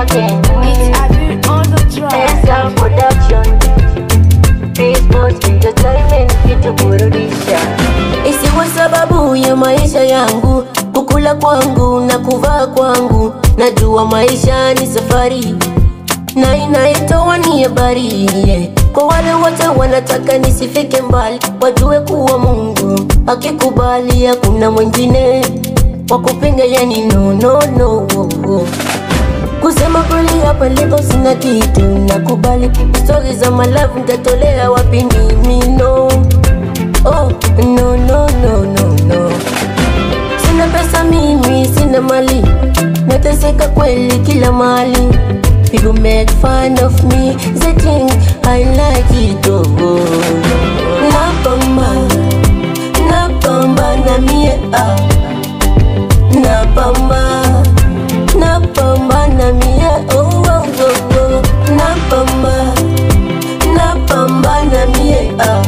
again. It's Abby on the track. Esa production. Peace entertainment kituburudisha. isiwe sababu ya maisha yangu kukula kwangu na kuvaa kwangu najua maisha ni safari na inaitoa ni habari yeah. kwa wale wote wanataka nisifike mbali wajue kuwa mungu akikubali hakuna mwingine wa kupinga yani no, no, no. Kusema kweli hapa lipo sina kitu nakubali stori za malavu ntatolea wapi mimi no Oh, no, no, no, no, no. Sina pesa mimi, sina mali, nateseka kweli kila mali. People make fun of me, they think I like it. Oh, napambana, napambana mie ah. Napambana, napambana mie oh, oh, oh, oh. Napambana, napambana mie ah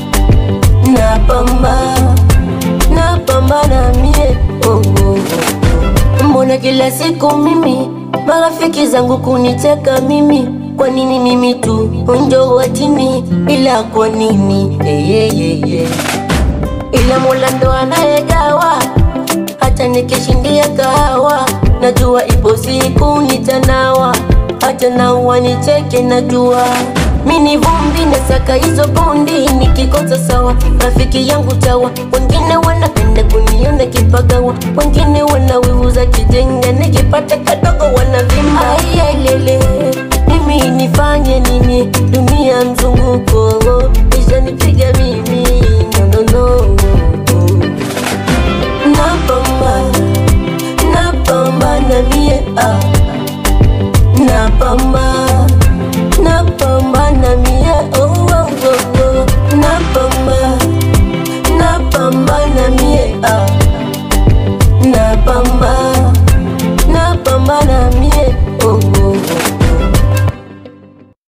napambana napambana mie oh, oh, oh. mbona kila siku mimi marafiki zangu kunicheka mimi kwa nini mimi tu onjo watini ila kwa nini hey, hey, hey, hey. ila mola ndo anayegawa hata nikishindia kahawa najua ipo siku nitanawa hata naua nicheke najua mini vumbi nasaka hizo bundi nikikosa sawa rafiki yangu tawa wengine wanapenda kuniona kipagawa wengine wanawiuza kijenga nikipata kadogo wanavimba aiyelele mimi nifanye nini dunia mzunguko ishanipiga mimi no, no, no. napambana napambana mie ah.